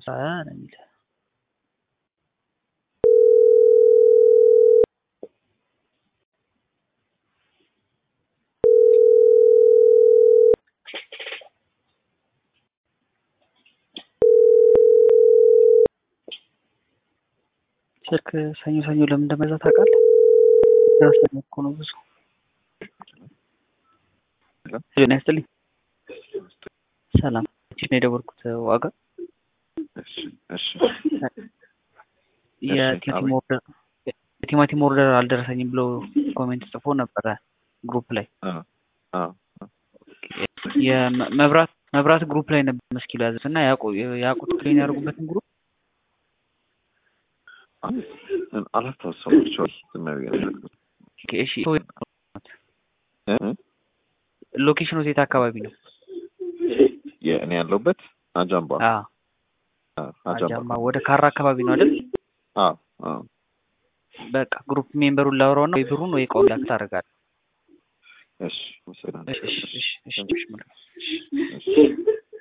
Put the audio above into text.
ሀምሳ ነው የሚል ስልክ ሰኞ ሰኞ ለምን እንደመዛ ታውቃለህ? ሰኞ እኮ ነው ብዙ ጤና ይስጥልኝ። ሰላም ነው የደወልኩት ዋጋ የቲማቲም ኦርደር አልደረሰኝም ብሎ ኮሜንት ጽፎ ነበረ ግሩፕ ላይ የመብራት መብራት ግሩፕ ላይ ነበር መስኪሉ ያዘት እና ያቁት ክሊን ያደርጉበትን ግሩፕ ሎኬሽኑ የት አካባቢ ነው? እኔ ያለሁበት አጃምባ አጃምባ ወደ ካራ አካባቢ ነው አይደል? በቃ ግሩፕ ሜምበሩን ላውራው እና ወይ ብሩን ወይ እቃውን ላክ ታደርጋለህ። እሺ